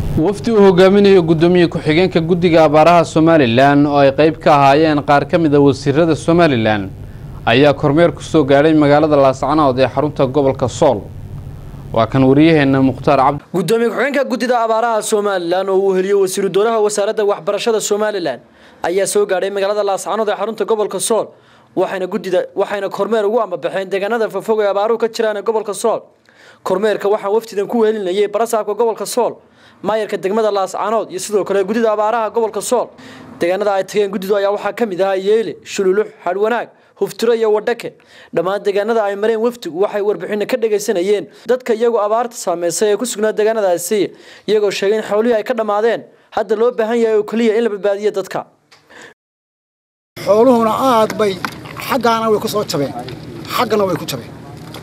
wafdi uu hogaaminayo guddoomiye ku-xigeenka guddiga abaaraha somalilan oo ay qayb ka ahaayeen qaar ka mid a wasiirada somalilan ayaa kormeer ku soo gaadhay magaalada laascanood ee xarunta gobolka sool waa kan wariyaheena mukhtaar cabdi gudoomiye ku-xigeenka guddida abaaraha somalilan oo uu heliyo wasiiru dowlaha wasaaradda waxbarashada somalilan ayaa soo gaadhay magaalada laascanood ee xarunta gobolka sool waxayna guddida waxayna kormeer ugu ambabaxeen deegaanada fofog ee abaaruhu ka jiraan ee gobolka sool kormeerka waxaa wafdidan ku wehelinayay barasaabka gobolka sool maayarka degmada laascanood iyo sidoo kale guddida abaaraha gobolka sool deegaanada ay tageen guddidu ayaa waxaa ka mid ahaa yeele shululux hadhwanaag huftiro iyo wadhake dhammaan deegaanada ay mareen wafdigu waxay warbixino ka dhagaysanayeen dadka iyagoo abaarta saameysay ee ku sugnaa deegaanadaasi iyagoo sheegay in xoolihii ay ka dhammaadeen hadda loo baahan yahay oo keliya in la badbaadiyo dadka xooluhuna aad bay xaggaana way ku soo jabeen xaggana way ku jabeen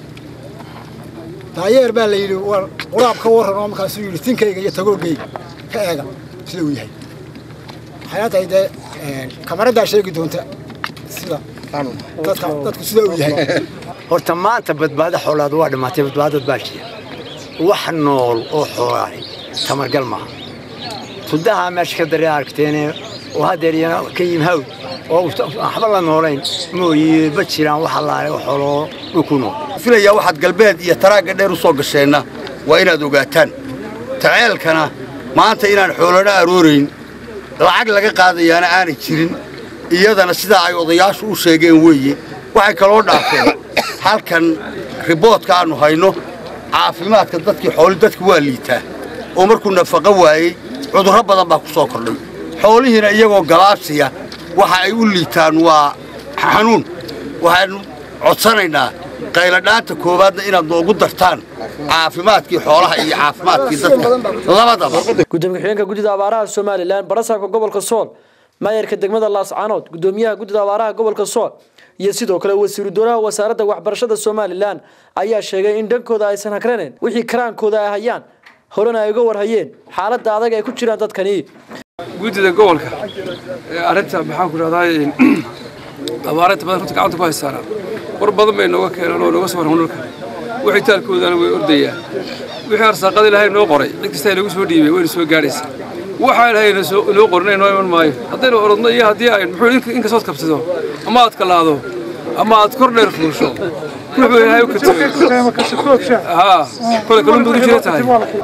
daayeer baa la yidhi war quraab ka warran oo markaasuu yidhi tinkayga iyo tagoogayga ka eega sida uu yahay waxayna tahay dee kamaraddaa sheegi doonta sida dadka dadku sida uu yahay horta maanta badbaado xoolaad waa dhimaatay badbaadad baa jira wax nool oo xoolaahay tamargal maaha tudaha meesha ka daree aragteene oo haddeer iyana ka yim hawd oo waxba la noolayn mooye ma jiraan wax allaale oo xooloo dhulku nool filayaa waxaad galbeed iyo taraagga dheer u soo gasheenna waa inaad ogaataan taceelkana maanta inaan xoolana aroorayn lacag laga qaadayaana aanay jirin iyadana sidaa ay odayaashu u sheegeen weeye waxay kaloo dhaafeen halkan riboodka aannu hayno caafimaadka dadkii xooli dadka waa liitaa oo markuu nafaqo waayey cudurro badan baa ku soo kordhay xoolihiina iyagoo galaabsiya waxa ay u liitaan waa xanuun waxaannu codsanaynaa qayladhaanta koowaadna inaad noogu dartaan caafimaadkii xoolaha iyo caafimaadkii dadka labadaba gudoomiye ku-xigeenka guddida abaaraha somalilan barasaabka gobolka sool maayarka degmada laascanood gudoomiyaha guddida abaaraha gobolka sool iyo sidoo kale wasiiru dowlaha wasaaradda waxbarashada somalilan ayaa sheegay in dhankooda aysan hagraneyn wixii karaankooda ay hayaan horena ay uga warhayeen xaaladda adag ay ku jiraan dadkani guddida gobolka arrinta maxaan ku rahdaa abaarinta badan runta gacanta ku haysaana war badan bay nooga keenaan oo nooga soo warran dhulka wixii taalkoodana way ordayaan wixii arsaaqada ilaahay noo qoray cid kasta nagu soo dhiibay wayna soo gaadhaysaa waxaa ilaahay noo qorin noo iman maayo haddaynu orodno iyo haddii ay muxuu inkasood kabsado ama aad kalaado ama aad kor dheer fuusho ruux buu ilaahay u katagay haa kole kalun baad u jira tahay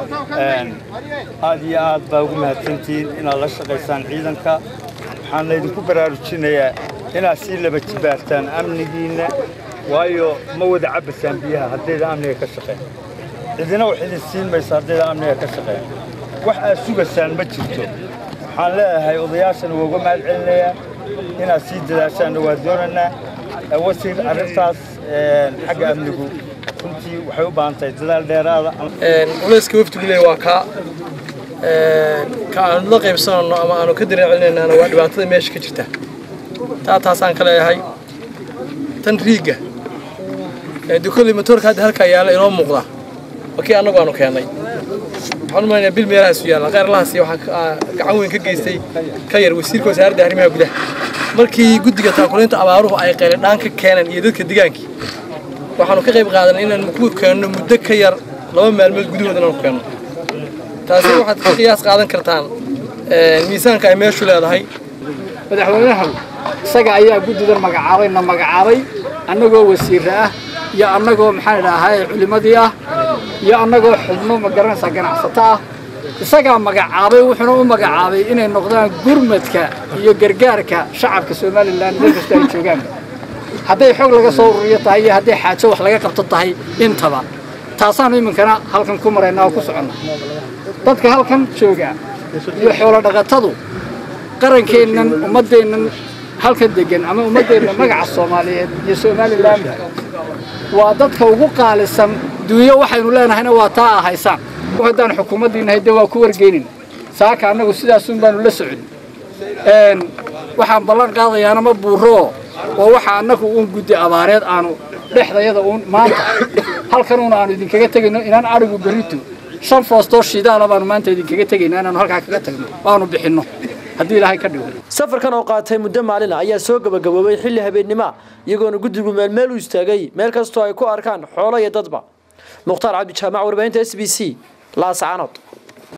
aad iyo aad baa ugu mahadsantihiin inaad la shaqaysaan ciidanka waxaan laydinku baraarujinayaa inaad sii laba jibaartaan amnigiinna waayo ma wada cabbasaan biyaha haddayda amniga ka shaqeen cidina wax idin siin maysa haddayda amniga ka shaqeen wax aad sugaysaan ma jirto waxaan leeyahay odayaashana waa uga mahad celinayaa inaad sii dadaashaanna waa doonaynaa wasiir arrintaas xagga amnigu runtii waxay u baahan tahay dadaal dheeraada culayska wafdigu leey waa kaa ka aanu la qaybsanayno ama aanu ka dareen celinaynaana waa dhibaatada meesha ka jirta taa taasaan ka leeyahay tan riigga dukoley matoorka hadda halkaa yaalla inoo muuqda waa kii annagu aanu keennay waxaan u malaynayaa bil meelahaasu yaalla kheyrlahaasi waxaa gacan weyn ka geystay ka yar wasiirka wasaaradda arrimaha gudaha markii guddiga taakulaynta abaaruhu ay qayladhaan ka keeneen iyo dadka degaankii waxaanu ka qayb qaadanay inaan ku keenno muddo ka yar laba maalmood gudahood inaanu keenno taasi waxaad ka qiyaas qaadan kartaan miisaanka ay meeshu leedahay madaxweynaha isaga ayaa guddidan magacaabay na magacaabay annagoo wasiirra ah iyo annagoo maxaan idhaahay culimmadii ah iyo annagoo xubno magaranaysaa ganacsato ah isagaa magacaabay wuxuuna u magacaabay inay noqdaan gurmadka iyo gargaarka shacabka somalilan meel kasta ay joogaan hadday xog laga soo ururiyo tahay iyo hadday xaajo wax laga qabto tahay intaba taasaanu iminkana halkan ku maraynaa oo ku soconna dadka halkan jooga iyo xoolo dhaqatadu qarankeennan ummaddeennan halkan degan ama ummaddeenna magaca soomaaliyeed iyo somalilanba waa dadka ugu qaalisan duunyo waxaynu leenahayna waa taa a haysaan haddaan xukuumaddiinahay dee waa ku wargeynin saaka annagu sidaasun baanu la socon waxaan ballan qaadayaana ma buuroo oo waxa annagu uun guddi abaareed aanu dhexdayada uun maanta halkanuuna aanu idinkaga tegayno inaan adhigu berrito shan foostoo shidaala baanu maanta idinkaga tegayno inaanu halkaa kaga tagno waanu bixinno haddii ilaahay ka dhigo safarkan oo qaatay muddo maalina ayaa soo gabagaboobay xilli habeennima iyagoona guddigu meelmeel u istaagay meel kastoo ay ku arkaan xoolo iyo dadba mukhtaar cabdi jaamac warbaahinta s b c laascaanood